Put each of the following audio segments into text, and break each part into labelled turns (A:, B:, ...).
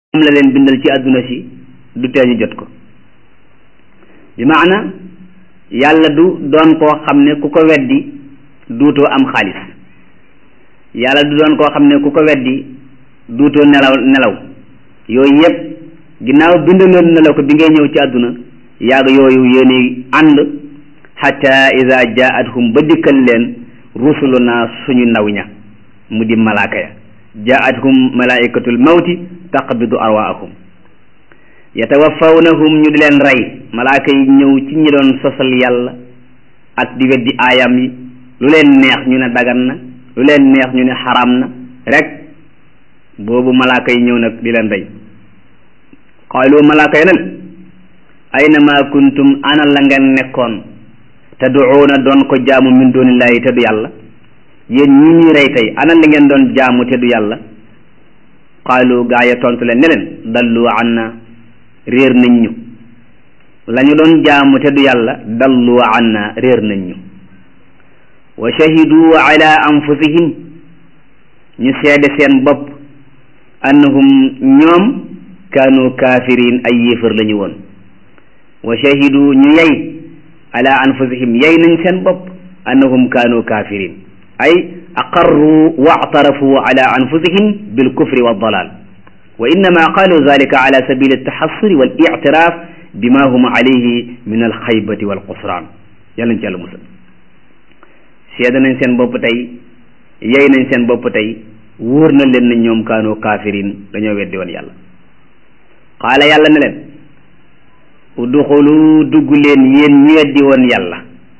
A: moom la leen bindal ci àdduna si du tee ñu jot ko bi maana yàlla du doon koo xam ne ku ko weddi duutoo am xaalis yàlla du doon koo xam ne ku ko weddi duutoo nelaw nelaw yooyu yëpp ginnaaw bindaloon na la ko bi ngay ñëw ci àdduna yàgg yooyu yéeni ànd xatta ida jaathum ba dikkal leen rusuluna suñu ndaw ña mu di malaaka ya jaathum malaikatul mawti taqbidu arwaahum yatawafawnahum ñu di leen rey malaaka yi ñëw ci ñi doon sosal yàlla ak di weddi aayam yi lu leen neex ñu ne dagan na lu leen neex ñu ne xaram na rek boobu malaaka yi ñëw nag di leen rey qaalu malaaka yi nen ayna ma kuntum ana la ngeen nekkoon tad'uuna doon ko jaamu min dunillahi te du yàlla yéen ñi ñuy rey tey ana li ngeen doon jaamu te du yàlla qaalu gaa ya tontu leen ne leen dallu anna réer nañ ñu la ñu doon jaamu te du yàlla dallu anna réer nañ ñu wa shahidu ala anfusihim ñu seede seen bopp annahum ñoom kaanu kaafiriin ay yéefar la ñu woon wa shahidu ñu yey ala anfusihim yey nañ seen bopp annahum kaanu kaafiriin ay aqarru wa actarafu ala anfusihim bilkufri waddalal wa innama qaalu zalika ala sabili altaxassuri wal ictiraaf bima hum alayhi min alxaybati walqusraan yàlla nañ ci yàlla musal seede nañ seen bopp tey yey nañ seen bopp tey wóor na leen na ñoom kaanu kaafiriin dañoo weddi woon yàlla qaala yàlla ne leen udxulu dugg leen yéen ñi weddi woon yàlla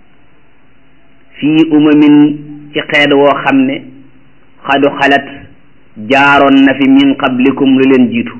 A: fii umamin ci xeet woo xam ne xadu xalat jaaroon na fi min qablikum lu leen jiitu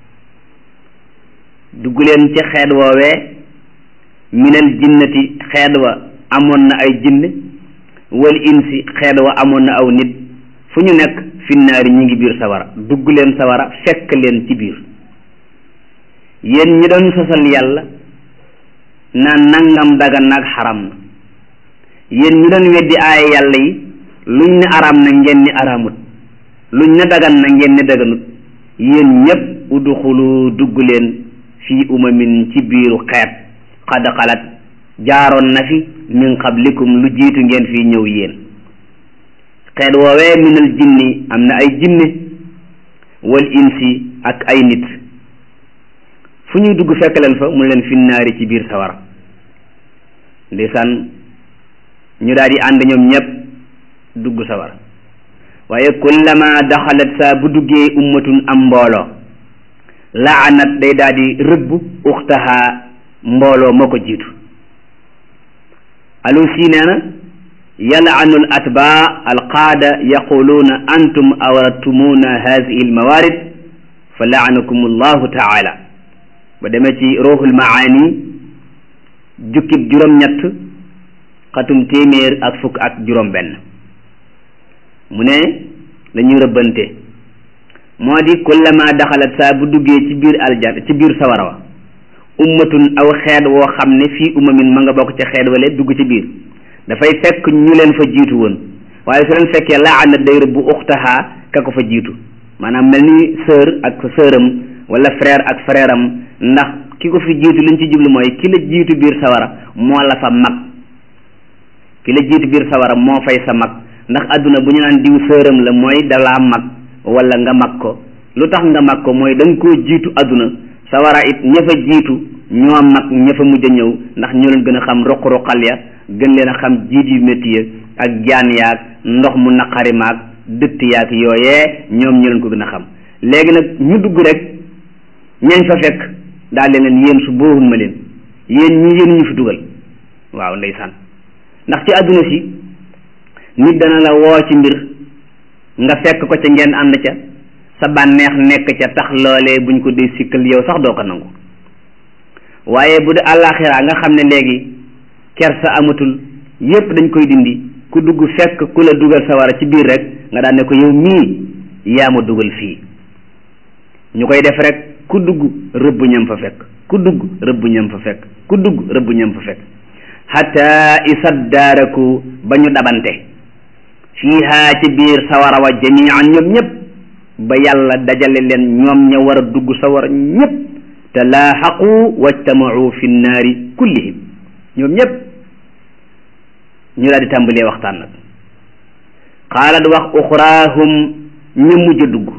A: dugg leen ci xeet woowee minal jinnati xeet wa amoon na ay jinne wal insi xeet wa amoon na aw nit fu ñu nekk finnaari ñi ngi biir sawara dugg leen sawara fekk leen ci biir yéen ñi doon sosal yàlla naan nangam dagan nag xaram na yéen ñi doon weddi aaya yàlla yi luñ ne araam na ngeen ni araamut luñ ne dagan na ngeen ne daganut yéen ñépp udxulu dugg leen fii umamin ci biiru xeet xad xalat jaaroon na fi min qablikum lu jiitu ngeen fii ñëw yéen xeet woowee minal jinni am na ay jinne wal insi ak ay nit fu ñuy dugg fekk leen fa mu leen finnaari ci biir sawara ndeysaan ñu daal di ànd ñoom ñépp dugg sawara waaye kullama daxalat saa bu duggee ummatun am mbooloo laanat day daal di rëbb uxtaha mbooloo moo ko jiitu alusi nee na yalaanu al atbaa alqaada yaquluuna antum awratumuuna hadihi almawaarid fa laanakum allahu taala ba demee ci ruuxul maani jukkib juróom-ñett xatum téeméer ak fukk ak juróom-benn mu ne dañuy rëbbante moo di kullama daxalat saa bu duggee ci biir aljan ci biir sawara wa ummatun aw xeet woo xam ne fii umamin ma nga bokk ca xeet wale dugg ci biir dafay fekk ñu leen fa jiitu woon waaye su leen fekkee laana day rëbbu uxtaha ka ko fa jiitu maanaam mel ni sœur ak sœuram wala frère ak frère am ndax ki ko fi jiitu liñ ci jublu mooy ki la jiitu biir sawara moo la fa mag ki la jiitu biir sawara moo fay sa mag ndax àdduna bu ñu naan diw sëram la mooy dalaa mag wala nga mag ko lu tax nga mag ko mooy da nga koo jiitu àdduna sawara it ña fa jiitu ñoo mag ña fa mujj a ñëw ndax ñoo leen gën a xam roq-roqal ya gën leen a xam jiit yu métti ya ak jaan yaag ndox mu naqari maag dëtt yaag yooyee ñoom ñoo leen ko gën a xam léegi nag ñu dugg rek ñañ fa fekk daal leen yéen su boohun ma leen yéen ñi yéen ñu fi dugal waaw ndeysaan ndax ci àdduna si nit dana la woo ci mbir nga fekk ko ca ngeen ànd ca sa bànneex nekk ca tax loolee buñ ko dee sikkal yow sax doo ko nangu waaye bu dee àllaaxira nga xam ne léegi kersa amatul yépp dañ koy dindi ku dugg fekk ku la dugal sawara ci biir rek nga daan ne ko yow mii yaa ma dugal fii ñu koy def rek ku dugg rëbb ñam fa fekk ku dugg rëbb ñam fa fekk ku dugg rëbb ñam fa fekk xataa isaddaaraku ba ñu dabante fiiha ci biir sawara wa jamian ñoom ñëpp ba yàlla dajale leen ñoom ña war a dugg sawar ñépp te laaxaqu wajtamau fi nnaari kullihim ñoom ñépp ñu daal di tàmbalee waxtaan nag xaalat wax uxraahum ña mujj a dugg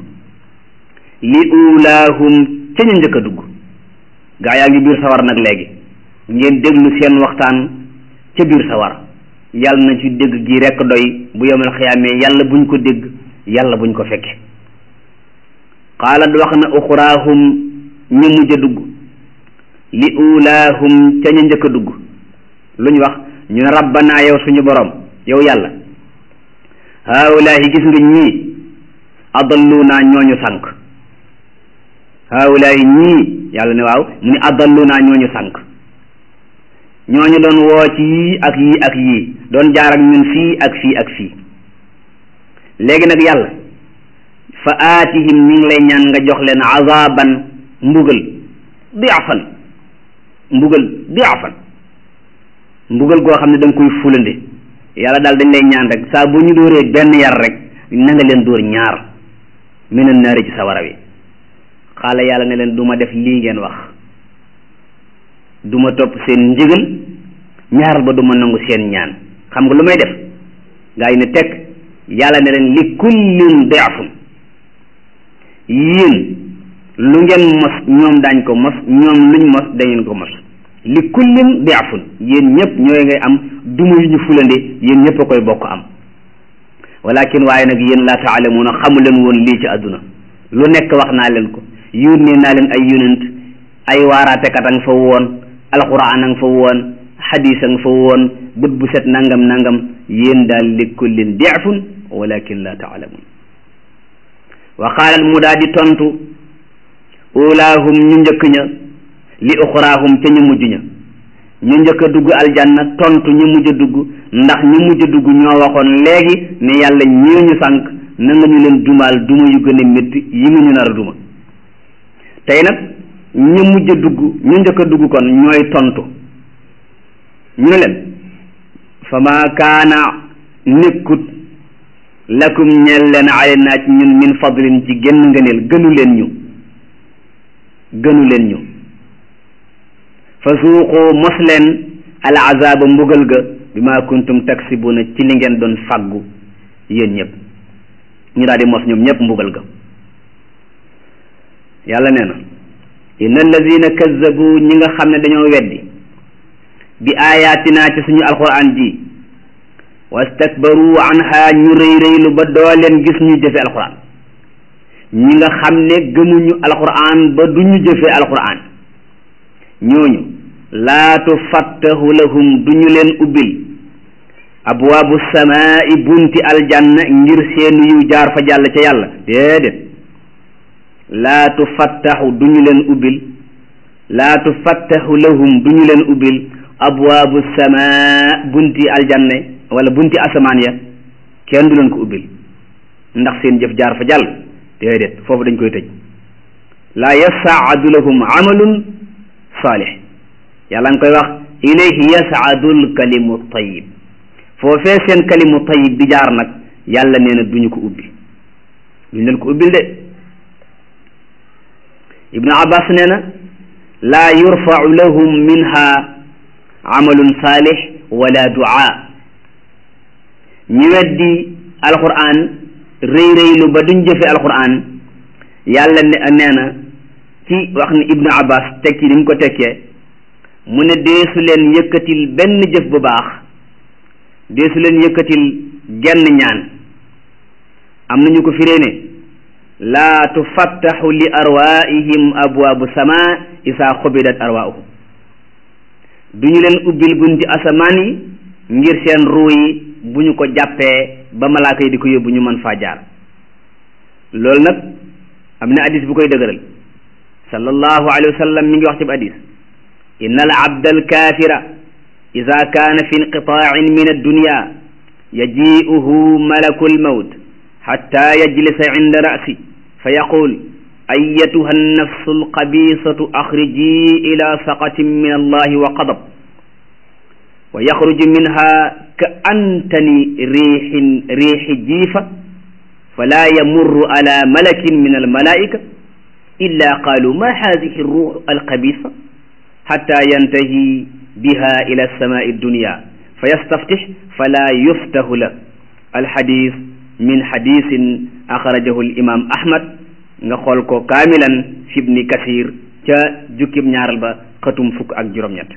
A: li ulaahum ca ñu njëkk a dugg gaa yaa ngi biir sawar nag léegi ngeen déglu seen waxtaan ca biir sawar yàlla na ci dégg gi rekk doy bu yomal xiyaamee yàlla buñ ko dégg yàlla buñ ko fekke xaalat wax na uxraahum ña mujj a dugg li ulaahum ca ñu njëkk a dugg lu ñu wax ñu ne rabbanaa yow suñu borom yow yàlla haulaahi gis nga ñii adallunaa ñooñu sànq haulaahi ñii yàlla ne waaw mu ne adallunaa ñooñu sànq ñooñu doon woo ci yii ak yii ak yii doon jaar ak ñun fii ak fii ak fii léegi nag yàlla fa aatihim ñi ngi lay ñaan nga jox leen azaban mbugal diafan mbugal diafan mbugal goo xam ne da nga koy fulande yàlla daal dañ lay ñaan rek saa bu ñu dóoree benn yar rek na nga leen dóor ñaar minan naari ci sawara wi xaala yàlla ne leen du ma def lii ngeen wax du ma topp seen ndigal ñaaral ba du ma nangu seen ñaan xam nga lu may def gaa yi ne teg yàlla ne leen li kullin diafun yéen lu ngeen mos ñoom daañ ko mos ñoom luñ mos dañeen ko mos li kullin diafun yéen ñëpp ñooy ngay am duma yu ñu fulande yéen ñëpp a koy bokk am walakin waaye nag yéen laa taalamuuna xamu leen woon lii ci àdduna lu nekk wax naa leen ko yónnee naa leen ay yonent ay waaraatekat a nga fa woon alquran a nga fa woon xadis a nga fa woon bët bu set nangam nangam yéen daal li kullin diafun walakin laa taalamuun wa qaalat mu daa di tontu ulaahum ñu njëkk ña li uxraahum ca ñu mujj ña ñu njëkk a dugg aljanna tontu ñu mujj a dugg ndax ñu mujj a dugg ñoo waxoon léegi ne yàlla ñii ñu sànq na nga ñu leen dumaal duma yu gën a métti yi nga ñu nar a duma tey nag ñu mujj a dugg ñu njëkk a dugg kon ñooy tontu ñu ne leen fa ma kaana nekkut lakum ñeel leen alayna ci ñun min fadlin ci genn ngëneel gënu leen ñu gënu leen ñu fa suuqu mos leen al azaba mbugal ga bi ma kuntum taksibuna ci li ngeen doon fàggu yéen ñëpp ñu daal di mos ñoom ñëpp mbugal ga yàlla nee na inna allazina kazzabu ñi nga xam ne dañoo weddi bi ayatina ci suñu alquran ji wastakbaru anha ñu rëy rëylu ba doo leen gis ñu jëfe alquran ñi nga xam ne gëmuñu alquran ba duñu jëfe alquran ñooñu laa tufattahu lahum duñu leen ubbil abwaabu samaai bunti aljanna ngir seen yu jaar fa jàll ca yàlla déedéet laa tufattahu duñu leen ubbil laa tufattahu lahum duñu leen ubbil abwaabu samaa bunti aljanna wala bunti asamaan ya kenn du leen ko ubbil ndax seen jëf jaar fa jàll déedéet foofu dañ koy tëj laa yasaadu lahum amalun saalih yàlla nga koy wax ilayhi yasaadu lkalimu tayib foofee seen kalimu tayib bi jaar nag yàlla nee na duñu ko ubbi duñu leen ko ubbil de ibnu abbas nee na laa yurfau lahum minha amalun saalih wala duaa ñi weddi alquran rëy rëylu ba duñ jëfe alquran yàlla ne nee na ci wax ni ibnu abbas tekki ni mu ko tekkee mu ne deesu leen yëkkatil benn jëf bu baax deesu leen yëkkatil genn ñaan am nañu ko firee ne laa tufattaxu li arwaihim abwaabu sama isaa xubidat arwaahum duñu leen ubbil bunti asamaan yi ngir seen ruu yi bu ñu ko jàppee ba malaaka yi di ko yóbbu ñu mën faa jaar loolu nag am na hadis bu koy dëgëral sallallahu alayhi wa sallam mi ngi wax ci hadis inna al abda al kafira ida kaana fi inqitaain min addunya yaji'uhu malaku almawt xatta yajlisa inda ra'si fa yaqul ayatuha annafsu alqabisatu axriji ila saqatin min allahi wa qadab wa yaxruju minha ka antani riixin riixi jiifa fala yamurru ala malakin min almalaika illa qaalu ma hadihi ruux alxabisa xatta yantahi biha ila alsamai dunia fa yastaftix fala yuftahu la alxadis min xadisin axrajahu alimam ahmad nga xool ko kaamilan fi ibni kasir ca jukkib ñaaral ba xatum fukk ak juróom-ñett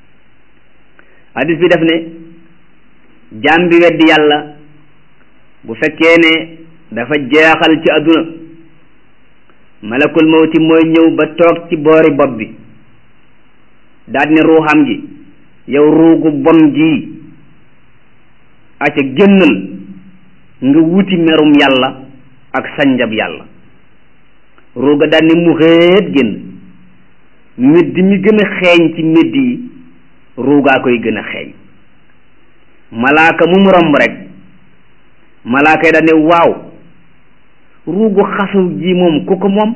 A: hadis bi def ne jaam bi weddi yàlla bu fekkee ne dafa jeexal ci àdduna malakul mawti mooy ñëw ba toog ci boori bopp bi daal ne ruuxam gi yow ruugu bon gii aca génnal nga wuti merum yàlla ak sanjab yàlla ruuga daal ne mu xeet génn médd mi gën a xeeñ ci médd yi ruugaa koy gën a xeeñ malaaka mu mu romb rek malaaka yi daal ne waaw ruugu xasaw ji moom ku ko moom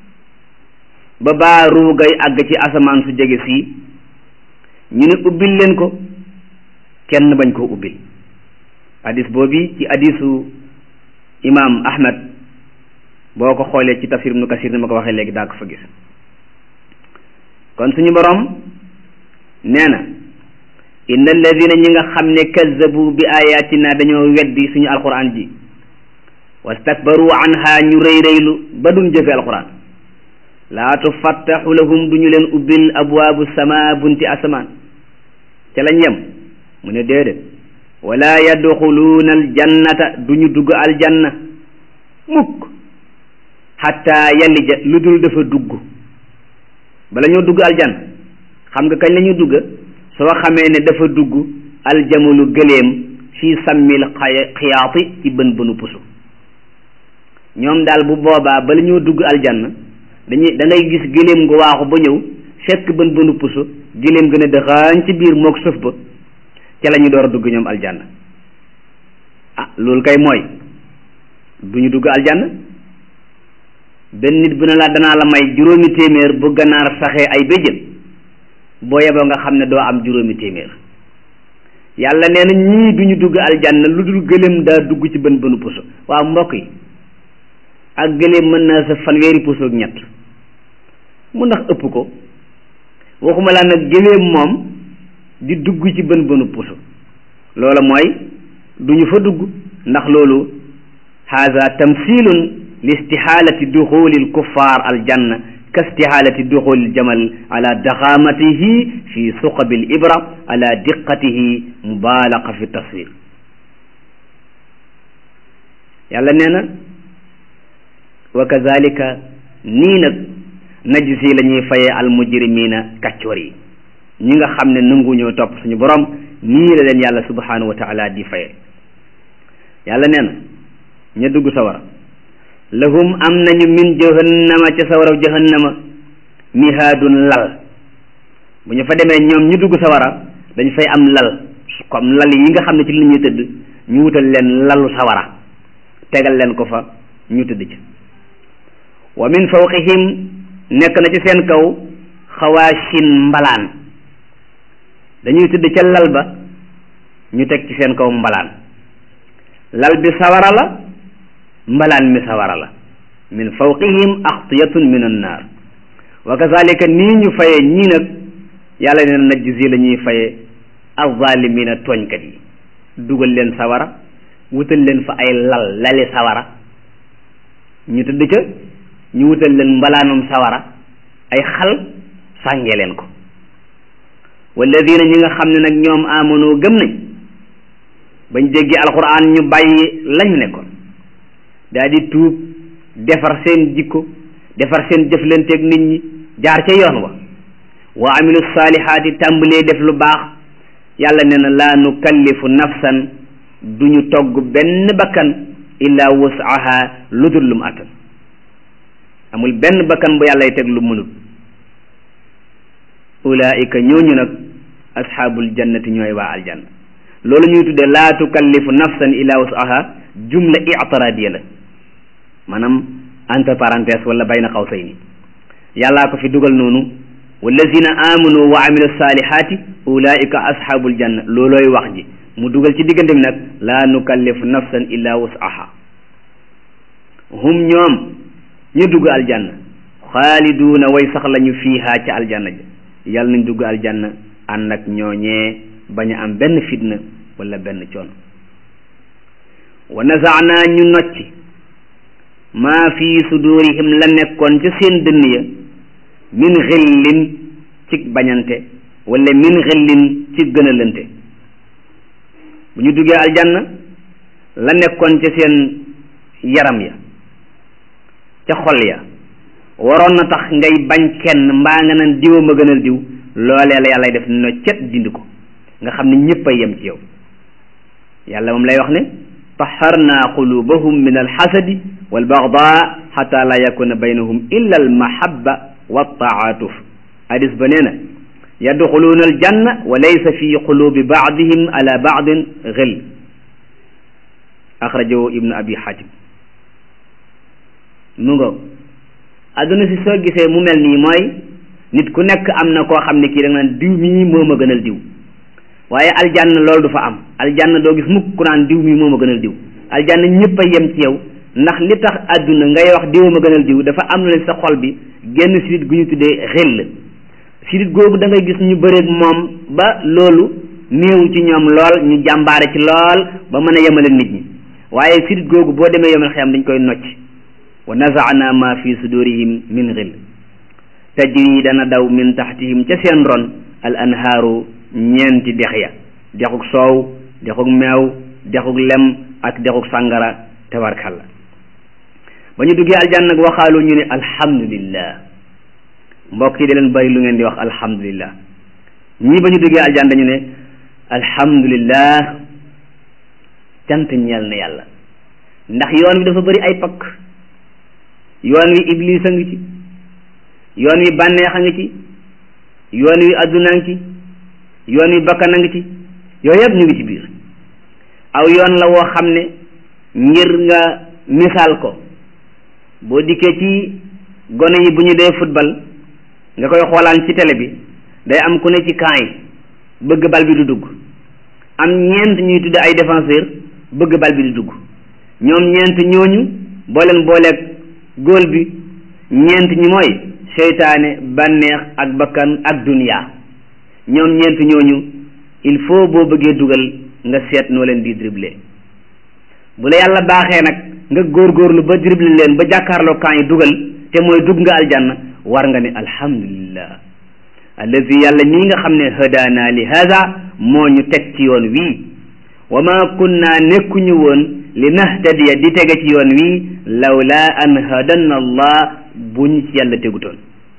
A: ba baa ruugay àgg ci asamaan su jege sii ñu ne ubbil leen ko kenn bañ koo ubbil hadis boobi ci hadisu imam ahmad boo ko xoolee ci tafsir ibnu kasir ni ma ko waxee léegi daa ko fa gis kon suñu borom nee na inna alladina ñi nga xam ne kazzabu bi ayatina dañoo weddi suñu alquran ji wastakbaru anha ñu rëy rëylu ba duñ jëfe alquran laa tufattaxu lahum duñu leen ubbil abwaabu sama bunti asamaan ca lañ yem mu ne déedéet wala yadxuluuna aljannata duñu dugg aljanna mukk xatta yalija lu dul dafa dugg bala ñoo dugg aljanna xam nga kañ la ñu dugg soo xamee ne dafa dugg aljamalu gëleem fii sammil xiyaati ci bën bënu pusu ñoom daal bu boobaa bala ñoo dugg aljanna dañuy da ngay gis gëléem nga waaxu ba ñëw fekk bën bënu pusu gëléem gën a dëxaañ ci biir mook sëf ba ca la ñu door a dugg ñoom aljanna ah loolu kay mooy du ñu dugg aljanna benn nit bu ne la danaa la may juróomi téeméer bu ganaar saxee ay béjjën boo yeboo nga xam ne doo am juróomi téeméer yàlla nee na ñii du ñu dugg aljanna lu dul gëléem daa dugg ci bën bënu puso waaw mbokk yi ak gëléem mën naa sa fanweeri puso ak ñett mu ndax ëpp ko waxuma laa nag gëléem moom di dugg ci bën bënu puso loola mooy du ñu fa dugg ndax loolu haza tamsilun li istihaalati duxuli lkuffar aljanna ka istihaalati duxuli ljamal ala daxaamatihi fi suqabi libra ala diqatihi mubaalaqa fi taswir yàlla nee na wa kazalika nii nag najzi la ñuy fayee almujrimina kàccoor yi ñi nga xam ne nanguñoo topp suñu borom nii la leen yàlla subhanahu wa taala di fayee yàlla nee na ña dugg sawara lahum am nañu min jahannama ca sawara jahannama mihaadun lal bu ñu fa demee ñoom ñu dugg sawara dañ fay am lal comme lal yi nga xam ne ci li ñuy tëdd ñu wutal leen lalu sawara tegal leen ko fa ñu tëdd ci wa min fawqihim nekk na ci seen kaw xawaashin mbalaan dañuy tëdd ca lal ba ñu teg ci seen kaw mbalaan lal bi sawara la mbalaan mi sawara la min fawqihim axtiyatun min annaar wa kazalika nii ñu faye ñii nag yàlla nee na najzi la ñuy faye alzalimina tooñkat yi dugal leen sawara wutal leen fa ay lal lali sawara ñu tëdd ca ñu wutal leen mbalaanum sawara ay xal sàngee leen ko walladina ñi nga xam ne nag ñoom amonoo gëm nañ bañ déggee alquran ñu bàyyi lañu nekkoon daal di tuub defar seen jikko defar seen jëflanteeg nit ñi jaar ca yoon wa wa amilu saalihaati tàmbalee def lu baax yàlla nee na laa nukallifu nafsan duñu togg benn bakkan illa wusaha lu dul lu mu attan amul benn bakkan bu yàllay teg lu mënut ulaika ñooñu nag asxaabul jannati ñooy waa aljanna loolu ñuy tudde laa tukallifu nafsan illa wusaha jumla i'tiradiya la maanaam entre parenthèse wala bayna qawsayni yàllaa ko fi dugal noonu wallazina amanu wa amilu salihati ulaika ashabul janna loolooy wax ji mu dugal ci diggante bi nag laa nukallifu nafsan illa wusaha hum ñoom ñu dugg aljanna xaaliduuna way sax lañu fiihaa ca aljanna ja yàlla nañ dugg aljanna ànd ak ñooñee bañ a am benn fitna wala benn coono wa nazaanaa ñu nocci maa fi sudurihim la nekkoon ca seen dënn ya min xillin ci bañante wala min xillin ci gënalante bu ñu duggee aljanna la nekkoon ca seen yaram ya ca xol ya waroon na tax ngay bañ kenn mbaa nga naan diwa ma gënal diw loolee la yàlla def no cet dindi ko nga xam ne ñëpp a yem ci yow yàlla moom lay wax ne taharna qulubahum min alxasadi walbaghda xata la yakuna baynahum illa almahabba waltaatuf hadis ba nee na yadxuluuna aljanna wa laysa fi qulubi baadihim ala baadin xil axrajahu ibnu abi xatim mu ngo adduna si soo gisee mu mel nii mooy nit ku nekk am na koo xam ne kii da nga naan diw mii moo ma gënal diw waaye aljanna loolu du fa am aljanna doo gis mukk ku naan diw mii moo ma gënal diw aljanna ñëpp a yem ci yow ndax li tax adduna ngay wax diw ma gënal diw dafa am na sa xol bi genn sidit gu ñu tuddee xel sidit googu da ngay gis ñu bëreeg moom ba loolu néew ci ñoom lool ñu jàmbaare ci lool ba mën a yemale nit ñi waaye sidit googu boo demee yemal xiyam dañ koy nocc wa nazaana ma fi sudurihim min xil tajri dana daw min taxtihim ca seen ron al anhaaru ñeenti dex ya dexuk soow dexuk meew dexuk lem ak dexuk sàngara tabarkalla ba ñu duggee aljanna nag waxaalu ñu ne alhamdulillah mbokk yi da leen bari lu ngeen di wax alhamdulillah ñii ba ñu duggee aljanna dañu ne alhamdulillah cant ñeel na yàlla ndax yoon wi dafa bari ay pakk yoon wi iblis a ngi ci yoon wi bànneex a ngi ci yoon wi adduna ngi ci yoon wi bakkan a ngi ci yooyu yëpp ñu ngi ci biir aw yoon la woo xam ne ngir nga misaal ko boo dikkee ci gone yi bu ñu dee football nga koy xoolaan ci télé bi day am ku ne ci camp yi bëgg bal bi du dugg am ñeent ñuy tudde ay défenseur bëgg bal bi du dugg ñoom ñeent ñooñu boo leen booleeg góol bi ñeent ñi mooy seytaane bànneex ak bakkan ak duniya ñoom ñeent ñooñu il faut boo bëggee dugal nga seet noo leen di dribbler bu la yàlla baaxee nag nga góorgóorlu ba dribbler leen ba jàkkaarloo kan yi dugal te mooy dugg nga aljanna war nga ne alhamdulillah allazi yàlla mii nga xam ne hadaana li hada moo ñu teg ci yoon wii wa ma kunna nekkuñu woon li nahtadiya di tege ci yoon wii lawla an hadanna allah bu ñu ci yàlla tegutoon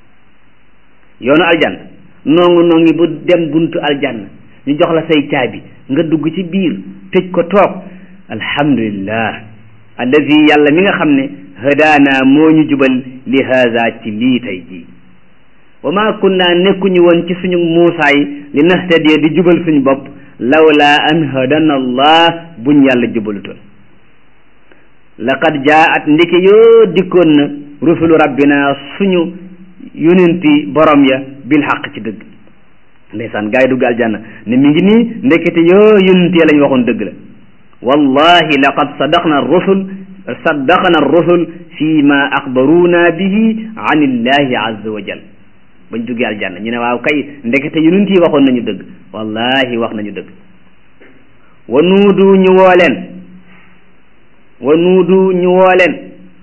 A: yoonu aljanna noongu noongi bu dem buntu aljanna ñu jox la say caabi nga dugg ci biir tëj ko toog alhamdulillah allazi yàlla mi nga xam ne hadaana moo ñu jubal li haza ci lii tey jii wa ma kunna nekkuñu woon ci suñu muusaay li nahtadiya di jubal suñu bopp lawla an hadana allah buñ yàlla jubalutoon laqad jaat ndiki yoo dikkoon na rusulu rabbina suñu yonenti borom ya bil xaq ci dëgg ndeysaan gaa yi dugg aljanna ne mi ngi nii ndekete yoo yonenti ya lañ waxoon dëgg la wallahi laqad sadaqna rusul saddaqna rusul fi ma axbaruuna bihi an illahi azza wa jal bañ duggee aljanna ñu ne waaw kay ndekete yonent yi waxoon nañu dëgg wallahi wax nañu dëgg wa nuudu ñu woo leen wa nuudu ñu woo leen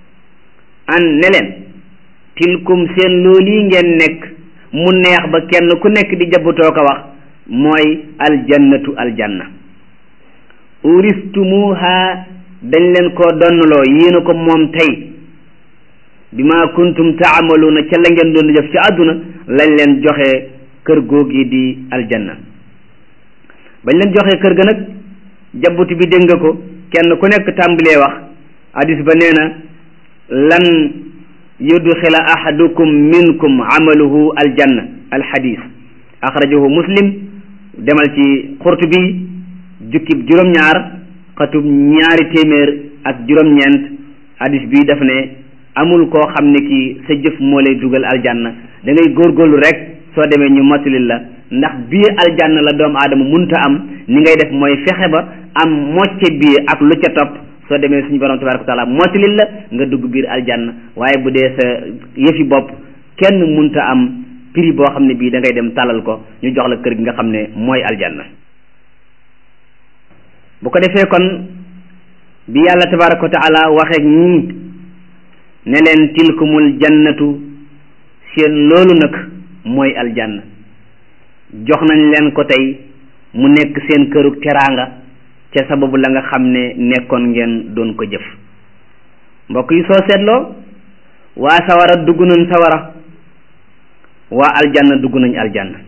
A: an ne leen tilkum seen loolu ngeen nekk mu neex ba kenn ku nekk di jabutoo ko wax mooy aljannatu aljanna uristumuha dañ leen koo donnaloo yéena ko moom tey bi ma kuntum taamaluuna ca la ngeen doon def ci àdduna lañ leen joxe kër googi di aljanna bañ leen joxe kër ga nag jabbuti bi dégg nga ko kenn ku nekk tàmbalee wax hadis ba nee na lan yudxila ahadukum minkum amaluhu aljanna alhadis axrajahu muslim demal ci xurtubi jukkib juróom-ñaar xatub ñaari téeméer ak juróom-ñeent hadis bi daf ne amul koo xam ne kii sa jëf moo lay dugal aljanna da ngay góorgóorlu rek soo demee ñu mottali la ndax bii aljanna la doomu aadama munta am ni ngay def mooy fexe ba am mocce bii ak lu ca topp soo demee suñu borom tabaraka wa taala motalil la nga dugg biir aljanna waaye bu dee sa yëfi bopp kenn munta am prix boo xam ne bii da ngay dem tàllal ko ñu jox la kër gi nga xam ne mooy aljanna bu ko defee kon bi yàlla tabaraka wa taala waxeek ñii ne leen tilkumul jannatu seen loolu nag mooy aljanna jox nañ leen ko tey mu nekk seen kërug teraanga ca sababu la nga xam ne nekkoon ngeen doon ko jëf mbokk yi soo seetloo waa sawara dugg nañ sawara waa aljanna dugg nañ aljanna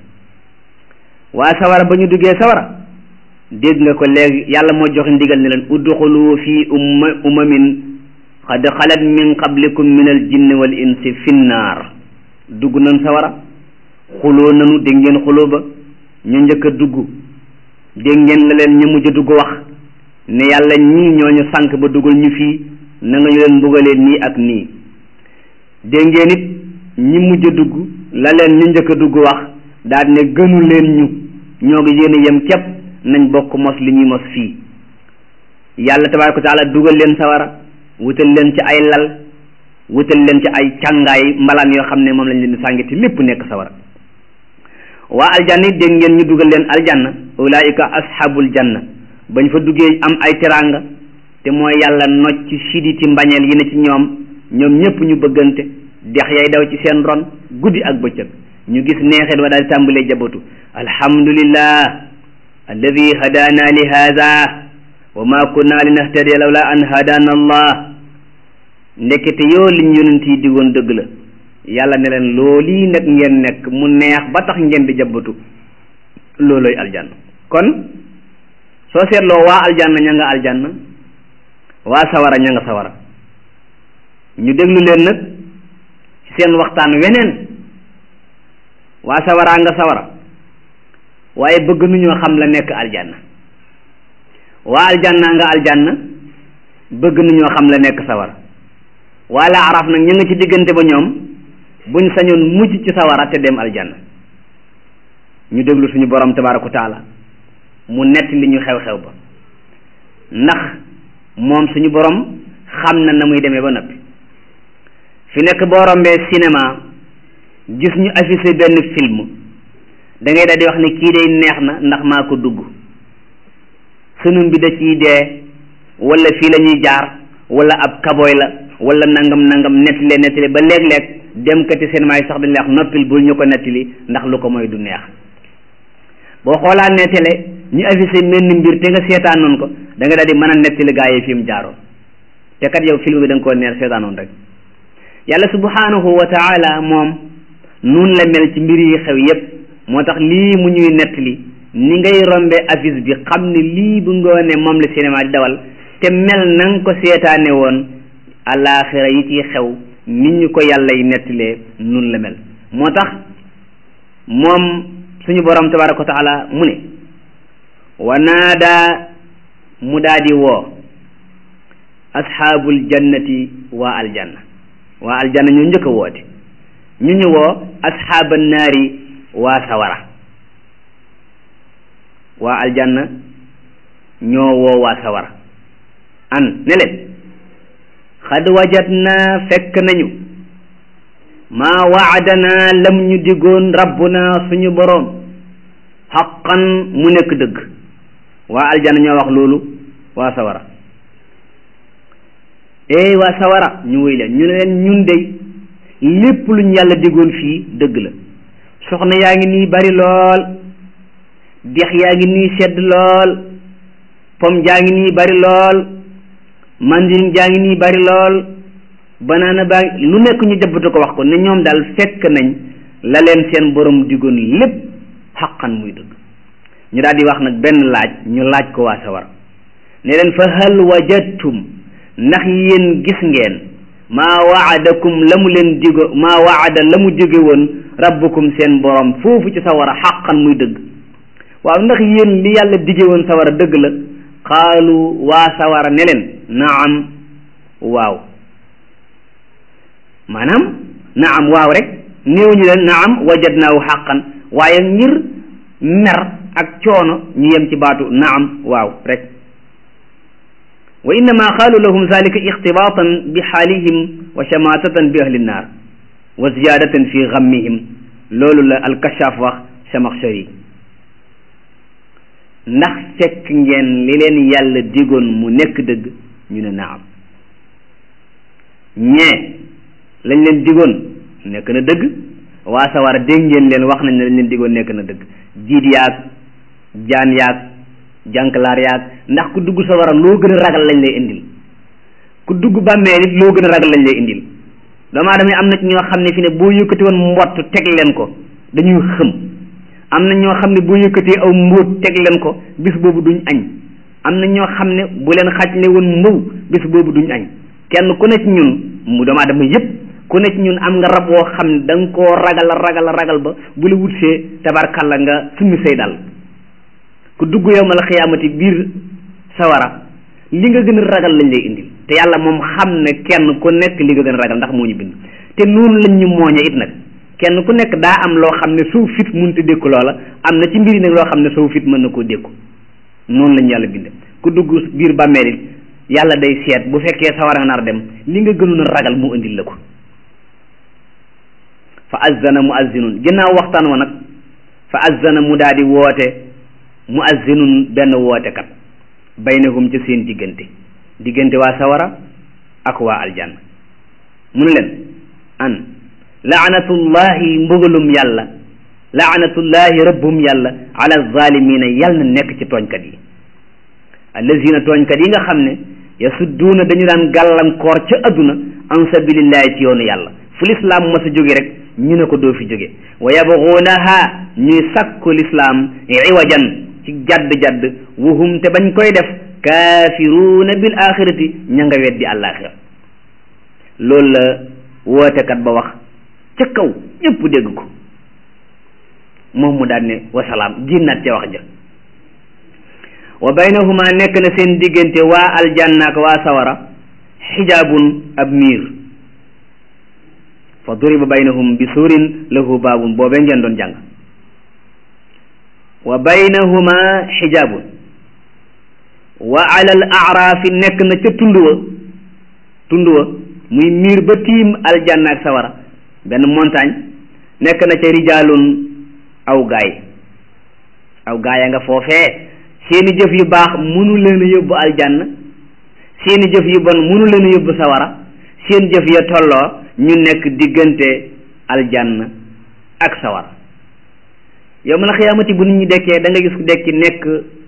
A: waa sawara ba ñu duggee sawara dégg nga ko léegi yàlla moo joxe ndigal ne leen udxulu fi umma umamin qad xalat min qablikum min al jinni wal insi finnaar dugg nañ sawara xuloo nanu dégg ngeen xuloo ba ñu njëkk a dugg dégg ngeen la leen ñu mujj a dugg wax ne yàlla ñii ñooñu sànq ba dugal ñu fii na nga ñu leen mbugalee nii ak nii dégg ngeen it ñi mujj a dugg la leen ñu njëkk a dugg wax daal ne gënu leen ñu ñoo ngi yéen a yem képp nañ bokk mos li ñuy mos fii yàlla tabaaraka wa taala dugal leen sawara wutal leen ci ay lal wutal leen ci ay càngaay mbalaan yoo xam ne moom lañ leen di sàngiti lépp nekk sawara waa aljanna it dégg ngeen ñu dugal leen aljanna ulaika ashabul janna bañ fa duggee am ay teraanga te mooy yàlla nocc siditi mbañeel yi ne ci ñoom ñoom ñëpp ñu bëggante dex yay daw ci seen ron guddi ak bëccëg ñu gis neexit wa daal di tàmbalee jabatu alhamdulillah alladi hadana li hada wa ma kunna li nahtadiya lawla an hadana allah ndekete yoo liñ yonent yi digoon dëgg la yàlla ne leen loolii nag ngeen nekk mu neex ba tax ngeen di jabatu looloy aljanna kon soo seetloo waa aljanna ña nga aljanna waa sawara ña nga sawara ñu déglu leen nag ci seen waxtaan weneen waa sawaraa nga sawara waaye bëgg nuñoo xam la nekk aljanna waa aljanna nga aljanna bëgg nuñoo xam la nekk sawara waa la araf nag ñu nga ci diggante ba ñoom buñ sañoon mujj ci sawara te dem aljanna ñu déglu suñu borom tabaraka wa taala mu nett li ñu xew-xew ba ndax moom suñu borom xam na na muy demee ba noppi fi nekk boo rombee cinéma gis ñu affiché benn film da ngay daal di wax ne kii day neex na ndax maa ko dugg sunum bi da ciy dee wala fii la ñuy jaar wala ab kaboy la wala nangam nangam nettali nettali ba léeg-léeg dem kati cinéma yi sax dañ lay wax noppil bul ñu ko nettali ndax lu ko mooy du neex boo xoolaan ne télé ñu affiché menn mbir te nga seetaan noonu ko da nga daal di mën a nettali gaa yi fi mu jaaroon te kat yow film bi da nga koo neex seetaanoon rek yàlla subhanahu wa taala moom nun la mel ci mbir yi xew yépp moo tax lii mu ñuy nettali ni ngay rombe affiche bi xam ne lii bu ngoone moom la cinéma di dawal te mel na nga ko seetaane woon alaaxira yi ciy xew nit ñu ko yàlla yi nettalee nun la mel moo tax moom suñu borom tabaraka wa taala mu ne wa naada mu daa di woo asxaabul jannati waa aljanna waa aljanna ñu njëkk a woote ñu ñu woo asxaaba naari waa sawara waa aljanna ñoo woo waa sawara an ne leen xad wajadna fekk nañu maa waadana lam ñu digoon rabbuna suñu boroom xaqan mu nekk dëgg waa aljanna ñoo wax loolu waa sawara eey waa sawara ñu wéy leen ñu ne leen ñun dey lépp luñ yàlla digoon fii dëgg la soxna yaa ngi nii bari lool dex yaa ngi nii sedd lool pom jaa ngi nii bari lool mandarin jaa ngi nii bari lool banaana baa lu nekk ñu jabbatu ko wax ko ne ñoom daal fekk nañ la leen seen borom digoon lépp xaqan muy dëgg ñu daal di wax nag benn laaj ñu laaj ko waa sawar ne leen fa hal wajadtum ndax yéen gis ngeen maa waadakum la mu leen digo maa waada la mu jóge woon rabbukum seen borom foofu ci sawara xaqan muy dëgg waaw ndax yéen li yàlla dige woon sawara dëgg la xaalu waa sawara ne leen naam waaw maanaam naam waaw rek néewuñu leen naam wajadnaahu xaqan waaye ngir mer ak coono ñu yem ci baatu naam waaw rek wa innama qaalu lahum zalika ixtibaatan bi xaalihim wa shamatatan bi ahli nnaar wa ziyadatan fi gammihim loolu la alkashaaf wax Samaxshari ndax fekk ngeen li leen yàlla digoon mu nekk dëgg ñu ne naam ñee lañ leen digoon nekk na dëgg waa sawara dégg ngeen leen wax nañ ne lañ leen digoon nekk na dëgg jiit yaag jaan yaag jànklaar yaag ndax ku dugg sawara loo gën a ragal lañ lay indil ku dugg bàmmeel it loo gën a ragal lañ lay indil doomu aadama am na ci ñoo xam ne fi ne boo yëkkati woon mbott teg leen ko dañuy xëm am na ñoo xam ne boo yëkkatee aw mbóot teg leen ko bis boobu duñ añ am na ñoo xam ne bu leen xaj ne woon mbaw bis boobu duñ añ kenn ku ne ci ñun mu doomu aadama yépp ku ne ci ñun am nga rab woo xam ne da nga koo ragal ragal ragal ba bu la wutsee tabarkalla nga summi say dal ku dugg yowmal xiyaamati biir sawara li nga gën a ragal lañ lay indil te yàlla moom xam ne kenn ku nekk li nga gën a ragal ndax moo ñu bind te noonu lañ ñu mooñe it nag kenn ku nekk daa am loo xam ne soo fit mënta dékku loola am na ci mbiri nag loo xam ne soo fit mën na koo dékku noonu lañu yàlla bind ku dugg biir bàmmeel it yàlla day seet bu fekkee sawara nga nar dem li nga gënoon a ragal mu indil la ko fa azzana muazzinun ginnaaw waxtaan wa nag fa azzana mu daal di woote muazzinun benn wootekat baynahum ci seen diggante diggante waa sawara ak waa aljanna mu ne leen an laanatullahi mbugalum yàlla laanatullahi rabbum yàlla ala zalimina yàlla na nekk ci tooñkat yi allazina tooñkat yi nga xam ne yasudduuna dañu daan gàllankoor ca adduna an sabilillahi ci yoonu yàlla fu lislaam mas a jóge rek ñu ne ko doo fi jóge wa yabguunaha ñuy sakku lislaam iwajan ci jadd-jadd wuhum te bañ koy def kaafiruuna bil axirati ña nga weddi àllaaxira loolu la wootekat ba wax ca kaw ñëpp dégg ko moom mu daan ne wasalaam génnaat ca wax ja wa baynahuma nekk na seen diggante waa aljanna ak waa sawara xijaabun ab miir fa duriba baynahum bi suurin lahu baabun boobee ngeen doon jàng wa baynahuma xijaabun wa ala al aaraafi nekk na ca tund wa tund wa muy miir ba tiim aljanna ak sawara benn montagne nekk na ca rijaalun aw gaay aw gaay a nga foofee seeni jëf yu baax munu leen a yóbbu aljanna seeni jëf yu bon munu leen a yóbbu sawara seen jëf ya tolloo ñu nekk diggante aljanna ak sawara yow ma la xiyaamati bu nit ñi dekkee da nga gis ku dekki nekk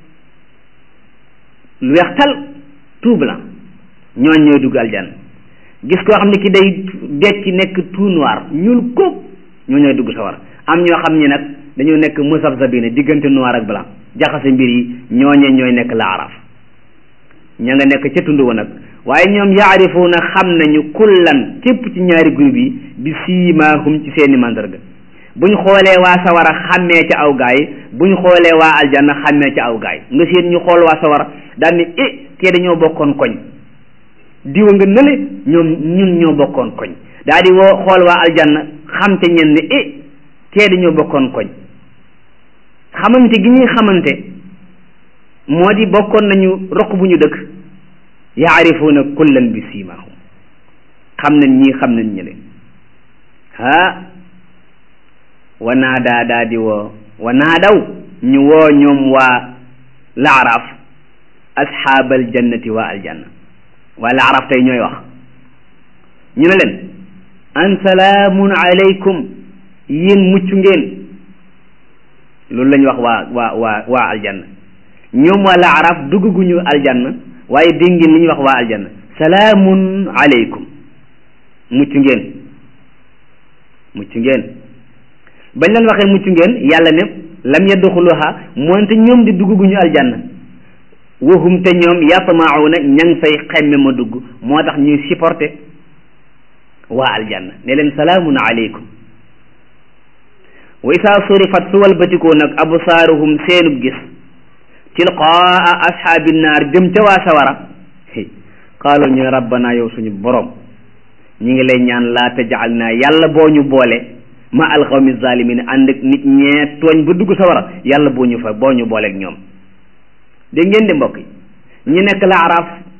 A: lu weex tal tout blanc ñooñ ñooy dugg aljanna gis koo xam ne ki day dekki nekk tout noir ñuul kóob ñoo ñooy dugg sawara am ñoo xam ni nag dañoo nekk musabsabina diggante noir ak blanc jaxase mbir yi ñooñe ñooy nekk laaraaf ña nga nekk ca tund wa nag waaye ñoom yaarifuuna xam nañu kullan képp ci ñaari groupe yi bi siimaahum ci seeni mandarga buñ xoolee waa sawara xàmmee ca aw gaay buñ xoolee waa aljanna xàmmee ca aw gaay nga seen ñu xool waa sawara daal ni eh kee dañoo bokkoon koñ diwa nga nële ñoom ñun ñoo bokkoon koñ daal di woo xool waa aljanna xam te ñen ne eh kee dañoo bokkoon koñ xamante gi ñuy xamante moo di bokkoon nañu roq bu ñu dëkk yaarifuuna kullan bi siimaahum xam nañ ñii xam nañ ñële ha wa naadaa daa di woo wa naadaw ñu woo ñoom waa laaraaf asxaabal jannati waa aljanna waa laaraaf tey ñooy wax ñu ne leen an salaamun alaykum yéen mucc ngeen loolu lañ wax waa waa waa waa aljanna ñoom waa laaraaf dugguñu aljanna waaye dégg ngeen li ñuy wax waa aljanna salaamun alaykum mucc ngeen mucc ngeen bañ leen waxee mucc ngeen yàlla ne lam yadxuluha moonte ñoom di dugguñu aljanna wahum te ñoom yatmauna ña ngi fay xemme ma dugg moo tax ñuy supporté waa aljanna ne leen salaamun alaykum wa isaa surifat su walbatikoo nag absaaruhum seenub gis tilqaa ashaabi naar jëm ca waa sawara qaalu ñu rabbana yow suñu borom ñi ngi lay ñaan laa tajal naa yàlla boo ñu boole ma alqawmi zalimin ànd ak nit ñee tooñ ba dugg sawara yàlla boo ñu fa boo ñu booleeg ñoom dégg ngeen di mbokk yi ñi nekk la araaf